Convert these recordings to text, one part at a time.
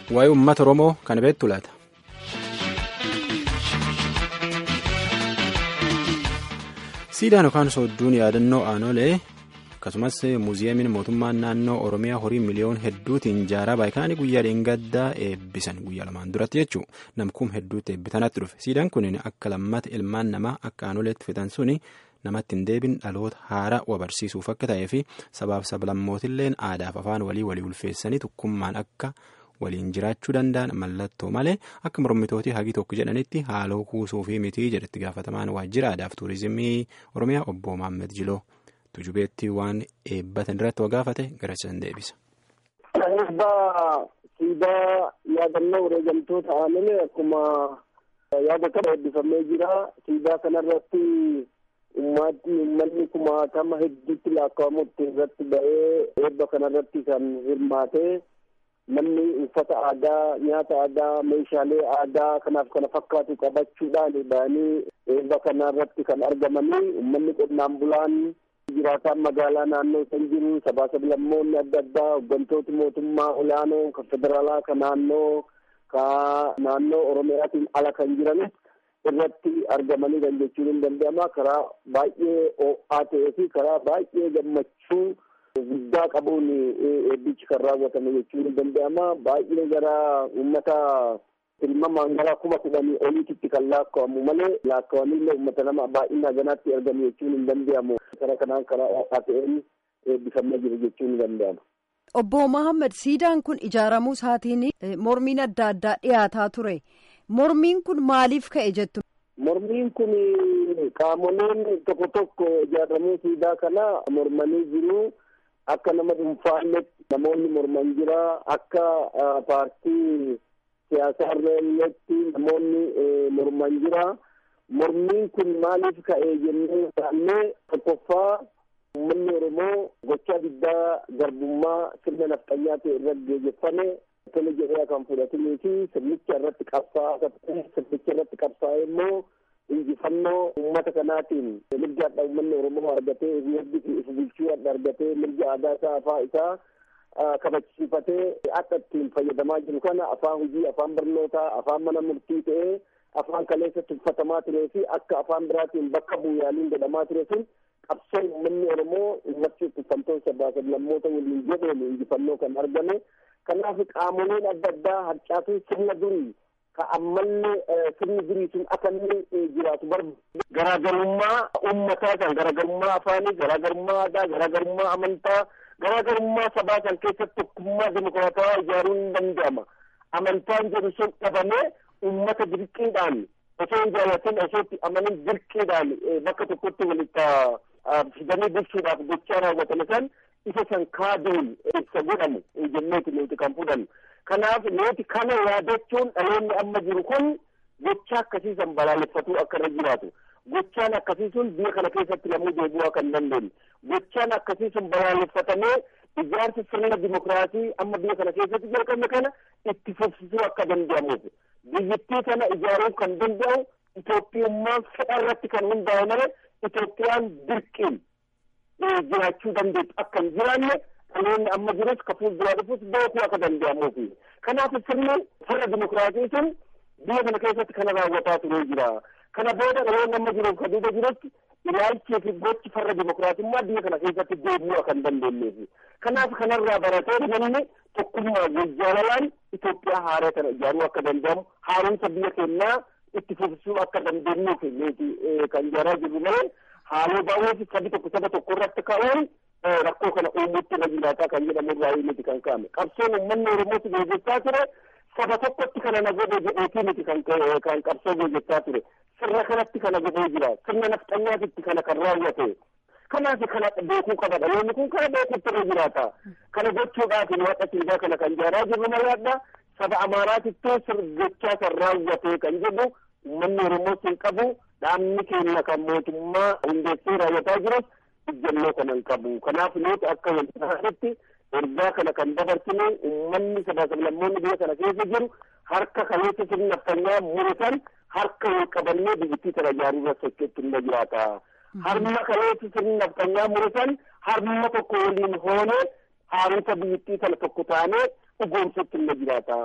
waa'ee uummata oromoo kana beektu laata. siidaan yookaan soodduun yaadannoo aanolee akkasumas muuziyeemiin mootummaan naannoo oromiyaa horii miliyoon hedduutiin ijaaraa baay'inaan guyyaa dheengaddaa eebbisan guyyaa lamaan duratti jechuun namkuun hedduutti eebbitanatti dhufe siidaan kun akka lammata ilmaan namaa akka aanoleetti fitan suni namatti hin deebin dhaloota haaraa wabarsiisuuf akka ta'ee fi sabaaf sablammootilleen aadaaf afaan walii walii ulfeessanii tokkummaan akka. waliin jiraachuu danda'an mallattoo malee akka mormitootii hagi tokko jedhanitti haaloo kuusuu fi mitii jedhetti gaafatamaan waajjira aadaaf tuurizimii oromiyaa obbo Maammed Jiloo tujubeetti waan eebbatan irratti gaafate garasisan deebisa. Eebbaa siidaa yaadannoo wareegamtoota aanolee akkuma yaada kana eebbifamee jira siidaa kanarratti ummaatti uummanni kumaatama hedduutti lakkaa'amutti irratti ba'ee eebba kanarratti kan hirmaate. namni uffata aadaa nyaata aadaa meeshaalee aadaa kanaaf kana fakkaatu qabachuudhaan ba'anii eebba kanarratti kan argamanii uummanni qonnaan bulaan jiraataan magaalaa naannoo san jiru sabaa sablammoonni adda addaa hooggantooti mootummaa olaanoo kan federaalaa kan naannoo ka naannoo oromiyaatiin ala kan jiranis irratti argamanii kan jechuun hin danda'ama karaa baay'ee ho'aa ta'ee fi karaa baay'ee gammachuu guddaa qabuun eebbichi kan raawwatame jechuun ni danda'ama baay'ee gara uummata tilmaamaan gara kuma kudhanii oliititti kan lakkaa'amu malee lakkaa'amillee uummata nama baay'ina ganaatti argamu jechuun hin danda'amu karaa kanaan karaa ho'aa ta'een eebbifamee jiru jechuun ni danda'ama. Obbo Mohaammed siidaan kun ijaaramuu isaatiin mormiin adda addaa dhiyaataa ture mormiin kun maaliif ka'e jettu. Mormiin kun qaamoleen tokko tokko ijaaramuu siidaa kana mormanii jiru. akka nama dhuunfaalletti namoonni morman jira akka paartii siyaasaa irreelletti namoonni morman jira mormiin kun maaliif ka'e jennee ilaallee tokkoffaa uummanni oromoo gochaa diddaa garbummaa sirna nafxanyaa ta'e irratti geggeeffame tole jedhee kan fudhatinii fi sirnicha irratti qabsaa'aa sirnicha irratti qabsaa'ee immoo injifannoo uummata kanaatiin mirga adda uummanni oromoo argatee mirgi if bulchuu adda argatee mirga aadaa isaa afaan isaa kabachiifatee akka ittiin fayyadamaa jiru kana afaan hojii afaan barnootaa afaan mana murtii ta'ee afaan kaleessa tuffatamaa turee fi akka afaan biraatiin bakka bu'uuraaliin godhamaa ture sun qabsoo uummanni oromoo irratti tuffamtoota sabaa sablammoota waliin jedheen injifannoo kan argame kanaaf qaamoleen adda addaa harcaatuu sirna durii ka ammallee sirni durii sun akka inni jiraatu barbaadu garaagarummaa uummataa kan garaagarummaa afaanii garaagarummaa aadaa garaagarummaa amantaa garaagarummaa sabaa kan keessatti tokkummaa dimokiraatawaa ijaaruun ni danda'ama amantaan jedhu sun dhabamee uummata dirqiidhaan osoo hin jaallatin osoo itti amanin dirqiidhaan bakka tokkotti walitti fidanii bulchuudhaaf gochaa raawwatame san isa san kaaduun ibsa godhamu jenneeti nuti kan fudhannu kanaaf nuti kana yaadachuun dhaloonni amma jiru kun gocha akkasiisan balaaleffatuu akka irra jiraatu gochaan akkasii sun biyya kana keessatti namuu deebi'uu akka hin dandeenye gochaan akkasii sun balaaleffatamee ijaarsa sirna dimokiraasii amma biyya kana keessatti jalqabne kana itti fufsisuu akka danda'amuuf biyyattii kana ijaaruuf kan danda'u Itoophiyummaan fedha irratti kan hundaa'e malee Itoophiyaan dirqiin jiraachuu dandeessu akka hin jiraanne dhaloonni amma jirus ka fuulduraa dhufus beekuu akka danda'amuufi kanaaf sirni farra dimokiraasii sun biyya kana keessatti kana raawwataa turee jira kana booda dhaloonni amma jiruuf ka duuba jirutti ilaalchii fi gochi farra dimokiraatummaa biyya kana keessatti deebi'uu akka hin dandeenyeefi kanaaf kanarraa baratee namni tokkummaa jaalalaan Itoophiyaa haaraa kana ijaaruu akka danda'amu haaromsa biyya keenyaa itti fufsisuu akka dandeenyuuf nuti kan ijaaraa jirru malee haaloo baay'ee sabi tokko saba tokko irratti ka'uun rakkoo kana uumuutti na jiraataa kan jedhamu irraa miti kan ka'ame qabsoon uummanni oromootti gaggeessaa ture saba tokkotti kana na godhe jedheetii miti kan kan qabsoo gaggeessaa ture sirna kanatti kana godhee jira sirna nafxanyaatitti kana kan raawwate kanaaf kana beekuu qaba dhaloonni kun kana beekuutti irra jiraata kana gochuudhaaf waaqa siidaa kana kan ijaaraa jirru malaadha saba amaaraatittuu sirgochaa kan raawwate kan jedhu uummanni oromoos hin qabu dhaabni keenya kan mootummaa hundeessee raawwataa jirus ijjannoo kana hin qabu kanaaf nuti akka waltaanitti ergaa kana kan dabarsine uummanni sabaa sablammoonni biyya kana keessa jiru harka kaleessa sirna naftanyaa muratan harka wal qabannee biyyattii kana ijaaruu irra socho'utti illee jiraata. Harma kaleessa sirna naftanyaa muratan harma tokko waliin hoonee haaromsa biyyattii kana tokko taanee dhugoomsutti illee jiraata.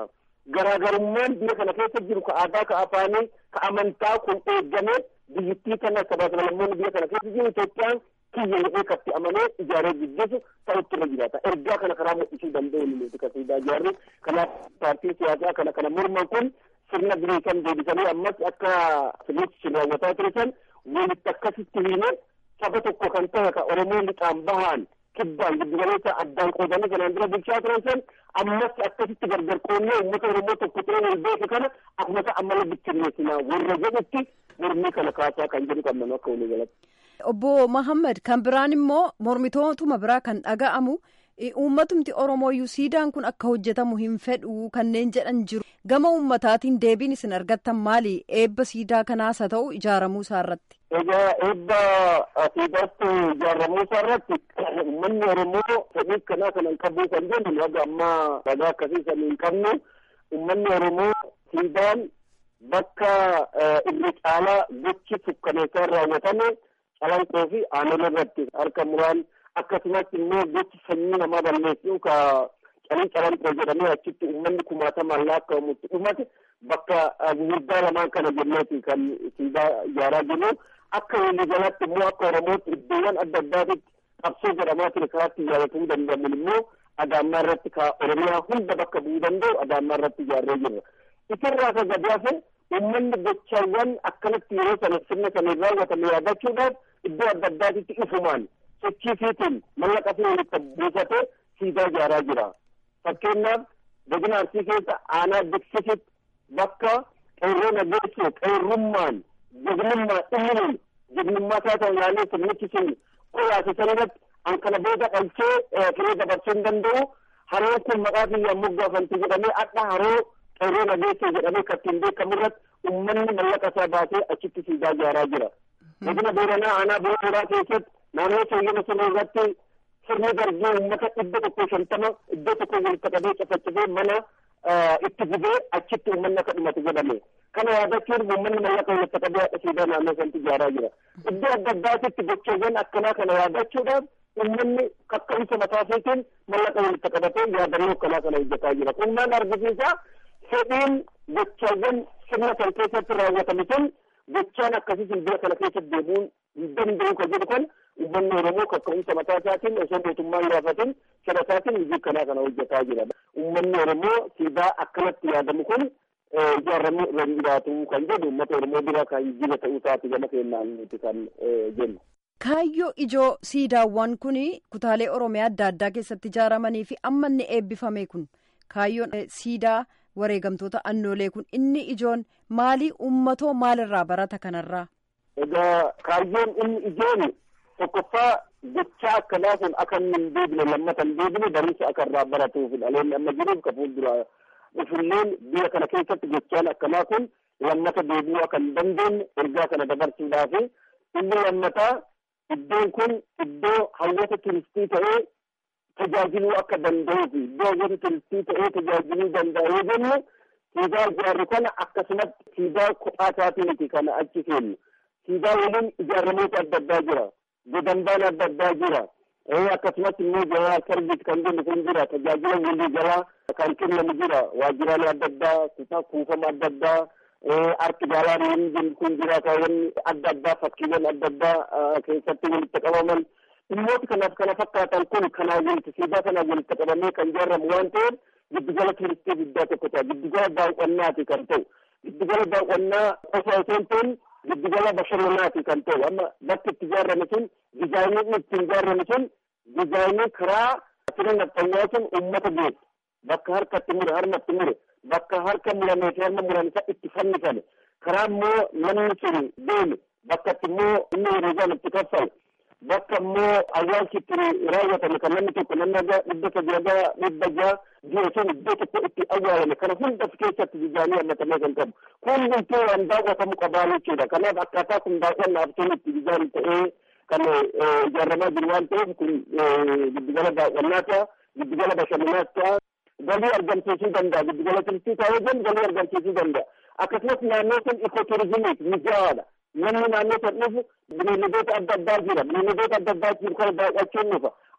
garaagarummaan biyya kana keessa jiru ka aadaa ka afaanii ka amantaa kun eegamee biyyittii kana sabaaf lammoonni biyya kana keessa jiru Itoophiyaan kiyya jedhee katti amanee ijaaree gaggeessu ta'utti irra jiraata. Ergaa kana karaa mul'isuu danda'u ni nuti kasiidaa ijaarre kanaaf paartiin siyaasaa kana kana morman kun sirna birii kan deebisanii ammas akka sirnichi raawwataa ture san walitti akkasitti hiine saba tokko kan ta'e ka Oromoo lixaan bahaan kibbaan giddugaleessa addaan qoodanii kanaan dura bulchaa turan san ammas akkasitti gargar qoonnee uummata Oromoo tokko ta'ee wal beeku kana akkuma ammallee bittinneessinaa warra jedhutti mormii kana kaasaa kan jedhu qabnan akka walii galatti. Obbo Mahammad kan biraan immoo mormitootuma biraa kan dhaga'amu uummatumti Oromooyyuu siidaan kun akka hojjetamu hin fedhu kanneen jedhan jiru. Gama uummataatiin deebiin isin argattan maali? Eebba siidaa kanaas haa ta'u ijaaramuu isaa irratti. Egaa eebba siidaatti ijaaramuu isaa irratti uummanni Oromoo fedhii kanaa kana hin qabu kan jennu haga ammaa ragaa akkasii san hin qabnu. Uummanni Oromoo siidaan bakka irra caalaa gochi sukkaneessaa raawwatame calanqoo fi aanolee irratti harka muraan akkasumas immoo gochi sanyii namaa balleessuu ka calin calanqoo jedhamee achitti uummanni kumaatamaan lakkaa'amutti dhumate bakka gurguddaa lamaan kana jenneeti kan siidaa ijaaraa jiru akka waliigalaatti immoo akka oromootti iddoowwan adda addaatitti qabsoo jedhamaa ture karaatti ijaaratamuu danda'amu immoo adaammaa irratti ka oromiyaa hunda bakka bu'uu danda'u adaammaa irratti ijaarree jirra. Isarraa ka gadi hafe uummanni gochaawwan akkanatti yeroo sana sirna sana raawwatame yaadachuudhaaf iddoo adda addaatitti ifumaan sochii fiitiin mallaqa fi walitti buufatee siidaa ijaaraa jira. Fakkeenyaaf godina arsii keessa aanaa beeksisitti bakka qeerroo nageessoo qeerrummaan jagnummaa dhimminuun jagnummaa isaa ta'u ilaalee sirnichi sun qoraase sanarratti an kana booda dhalchee firee dabarsuu hin danda'u haroon kun maqaa biyya moggaafanti jedhamee akka haroo qeerroo nageessoo jedhamee kattiin beekamu irratti uummanni mallaqa isaa baasee achitti siidaa ijaaraa jira. Godina Booranaa aanaa Booranaa keessatti naannoo sooyyama sana irratti sirni darbii uummata dhibba tokko shantama iddoo tokko walitti qabee cafacifee mana itti gubee achitti uummanni akka dhumatu godhame. Kana yaadachuun uummanni mallaqa walitti qabee haadha siidaa naannoo sanatti ijaaraa jira. Iddoo adda addaatitti gochawwan akkanaa kana yaadachuudhaaf uummanni kaka'umsa mataa isaatiin mallaqa walitti qabatee yaadannoo akkanaa kana hojjetaa jira. Kun maal argisiisa? Fedhiin gochawwan sirna kan keessatti raawwatame sun gochaan akkasii biyya kana keessatti deemuun hin danda'u kan jedhu kan uummanni Oromoo kaka'umsa mataa isaatiin osoo mootummaan gaafatin fedha isaatiin hojii kanaa kana hojjetaa jira. Uummanni Oromoo siidaa akkanatti yaadamu kun ijaaramuu irra jiraatu kan jedhu uummata Oromoo bira kan jira ta'uu isaati gama keenyaan nuti kan jennu. Kaayyoo ijoo siidaawwan kun kutaalee Oromiyaa adda addaa keessatti ijaaramanii fi amma inni eebbifame kun kaayyoon siidaa wareegamtoota annoolee kun inni ijoon maalii uummatoo maalirraa barata kanarraa? Egaa kaayyoon inni ijoon tokkoffaa gochaa akkanaa kun akka inni hin deebine lammata hin deebine barumsa akka irraa baratuuf dhaloonni amma jiruuf ka fuuldura dhufulleen biyya kana keessatti gochaan akkanaa kun lammata deebi'uu akka hin dandeenye ergaa kana dabarsuudhaaf inni lammataa iddoon kun iddoo hawwata turistii ta'ee tajaajiluu akka danda'uu fi iddoo hawwata turistii ta'ee tajaajiluu danda'a yoo jennu siidaa ijaarru kana akkasumatti siidaa kophaa isaatiiniti kana achi kennu siidaa waliin ijaaramoota adda addaa jira godambaan adda addaa jira akkasumas immoo jalaa sarbiit kan jennu kun jira tajaajila walii jalaa kan kennamu jira waajjiraalee adda addaa kutaa kuufama adda addaa arki gaalaariin kun jira kaawwan adda addaa fakkiiwwan adda addaa keessatti walitti qabaman dhimmoota kanaaf kana fakkaatan kun kanaa walitti siidaa kanaa walitti qabamee kan ijaaramu waan ta'eef giddugala turistii guddaa tokko ta'a giddugala daawwannaati kan ta'u giddugala daawwannaa qofa osoo hin ta'in giddugala bashannanaati kan ta'u amma bakki itti ijaarame sun dizaayiniin itti ijaarame sun dizaayinii karaa sirna nafxanyaa sun uummata geessu bakka harkatti mure harmatti mure bakka harka muramee fi harma murame isa itti fannifame karaa immoo namni sun deeme bakka itti immoo inni hiriiraan itti kaffalu bakka immoo awwaalchi itti raawwatame kan namni tokko namni aga dhibba sadii aga dhibba jaha jiru sun iddoo tokko itti awwaalame kana hunda of keessatti dizaayinii hammatamee kan qabu kun hundumtuu waan daawwatamu qabaa jechuudha kanaaf akkaataa kun daawwannaaf sun itti dizaayinii ta'ee kan ijaaramaa jiru waan ta'eef kun giddugala daawwannaa ta'a giddugala bashannanaa ta'a galii argamsiisuu danda'a giddugala turistii taa'ee jennu galii argamsiisuu danda'a akkasumas naannoo sun ikooturizimiif mijaa'aadha namni naannoo san dhufu bineeldoota adda addaa jira bineeldoota adda addaa jiru kana daawwachuun dhufa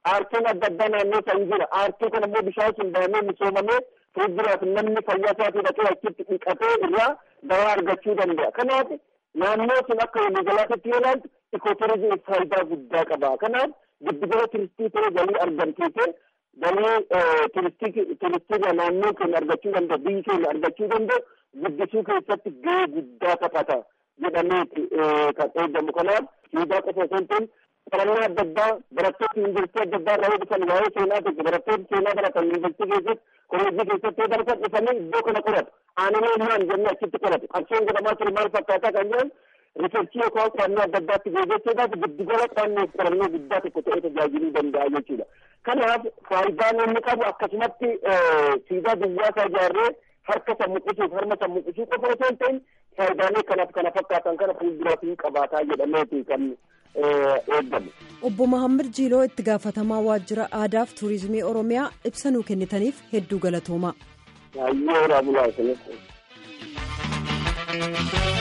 aartiin adda addaa naannoo san jira aartii kana immoo bishaan sun daamee misoomamee fuulduraaf namni fayyaa isaatii dhaqee achitti dhiqatee irraa dawaa argachuu danda'a kanaaf naannoo sun akka waliigalaatti yoo ilaaltu ikooturizimii faayidaa guddaa qaba kanaaf giddugala turistii ta'ee galii argamsiisee galii turistii naannoo keenya argachuu danda'u biyyi keenya argachuu danda'u guddisuu keessatti gahee guddaa taphata jedhameeti kan eegamu kanaaf siidaa qofa osoo hin ta'in qorannoo adda addaa barattoota yuunivarsiitii adda addaa irraa dhufan waa'ee seenaa tokko barattoota seenaa baratan yuunivarsiitii keessatti kolleejjii keessatti yoo baratan dhufanii iddoo kana qoratu aananii maan jennee achitti qoratu qabsoon godhamaa ture maal fakkaataa kan jedhan riisarchii yookaan qorannoo adda addaatti geejjechuudhaaf giddugala qorannoo qorannoo guddaa tokko ta'ee tajaajiluu danda'a jechuudha. Kanaaf faayidaan inni qabu akkasumatti siidaa duwwaa isaa ijaarree harka sammuqisuuf harma sammuqisuu qofa osoo hin ta'in faayidaalee kanaaf kana fakkaatan kana fuulduraatiin qabaataa jedhameeti kan eegamu. Obbo Mahammad Jiiloo itti gaafatamaa waajjira aadaa fi tuurizimii Oromiyaa ibsa nuu kennitaniif hedduu galatoomaa. Baay'ee raabulaa